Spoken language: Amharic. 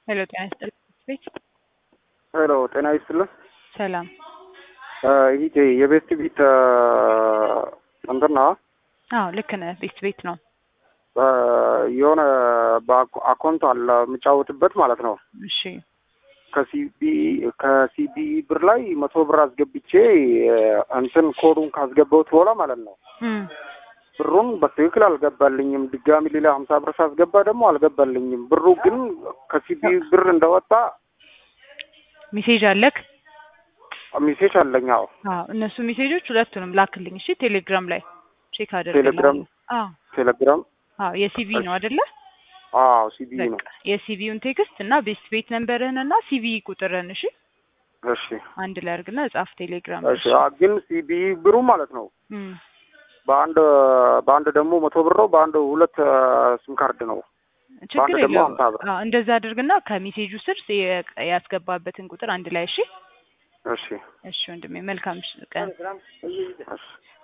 ሄሎ ጤና ይስጥልኝ ቤት ሄሎ ጤና ይስጥልን። ሰላም ይሄ የቤስት ቤት እንትን ነው አዎ ልክ ነህ ቤት ቤት ነው የሆነ በአካውንት አለ የምጫወትበት ማለት ነው። እሺ ከሲቢ ከሲቢ ብር ላይ መቶ ብር አስገብቼ እንትን ኮዱን ካስገባሁት በኋላ ማለት ነው እም ብሩን በትክክል አልገባልኝም። ድጋሚ ሌላ ሀምሳ ብር ሳስገባ ደግሞ አልገባልኝም። ብሩ ግን ከሲቢ ብር እንደወጣ ሜሴጅ አለክ ሜሴጅ አለኝ። አዎ አዎ እነሱ ሜሴጆች ሁለቱንም ላክልኝ እሺ ቴሌግራም ላይ ቼክ አድርግ ቴሌግራም አዎ ቴሌግራም አዎ የሲቪ ነው አይደለ አዎ ሲቢ ነው። በቃ የሲቪውን ቴክስት እና ቤስት ቤት ነንበርህን እና ሲቪ ቁጥርህን እሺ እሺ አንድ ላይ አድርግና ጻፍ ቴሌግራም እሺ አ ግን ሲቢ ብሩ ማለት ነው እም በአንድ በአንድ ደግሞ መቶ ብር ነው። በአንድ ሁለት ሲም ካርድ ነው። ችግር በአንድ ደግሞ የለውም ሀምሳ ብር። አዎ እንደዛ አድርግና ከሜሴጁ ስር የ- ያስገባበትን ቁጥር አንድ ላይ እሺ እሺ እሺ ወንድሜ መልካም ቀን እሺ